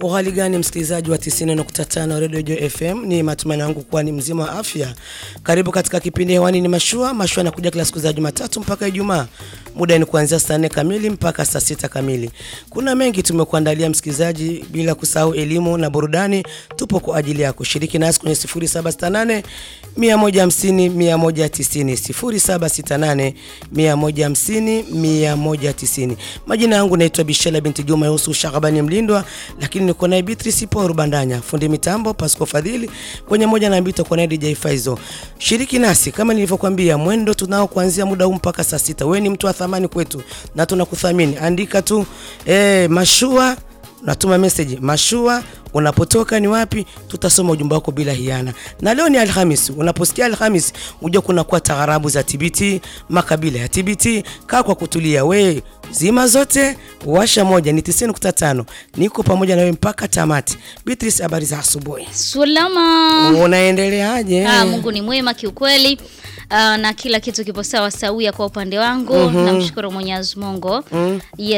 Uhali gani msikilizaji wa 90.5 Radio Jo FM, ni matumaini yangu kuwa ni mzima wa afya. Karibu katika kipindi hewani, ni mashua mashua, anakuja kila siku za Jumatatu mpaka Ijumaa. Muda ni kuanzia saa nne kamili mpaka saa sita kamili. Kuna mengi tumekuandalia msikilizaji, bila kusahau elimu na burudani. Tupo kwa ajili ya kushiriki nasi kwenye 0768 150 190 0768 150 190. Majina yangu naitwa Bishela binti Juma Yusu Shakabani Mlindwa, lakini niko naye Beatrice Paul Bandanya, fundi mitambo Pasco Fadhili, kwenye moja na mbili tuko naye DJ Faizo. Shiriki nasi kama nilivyokuambia, mwendo tunao kuanzia muda huu mpaka saa sita. Wewe ni mtu wa thamani kwetu na tunakuthamini. Andika tu eh, mashua natuma message mashua, unapotoka ni wapi, tutasoma ujumbe wako bila hiana. Na leo ni Alhamis, unaposikia Alhamis ujue kuna kuwa taarabu za TBT, makabila ya TBT. Kaa kwa kutulia, we zima zote, washa moja, ni 90.5 niko pamoja na wewe mpaka tamati. Beatrice, habari za asubuhi, Salama. unaendeleaje? Ah, Mungu ni mwema kiukweli. Ah, na kila kitu kipo sawa sawia kwa upande wangu. Namshukuru Mwenyezi Mungu. Yes.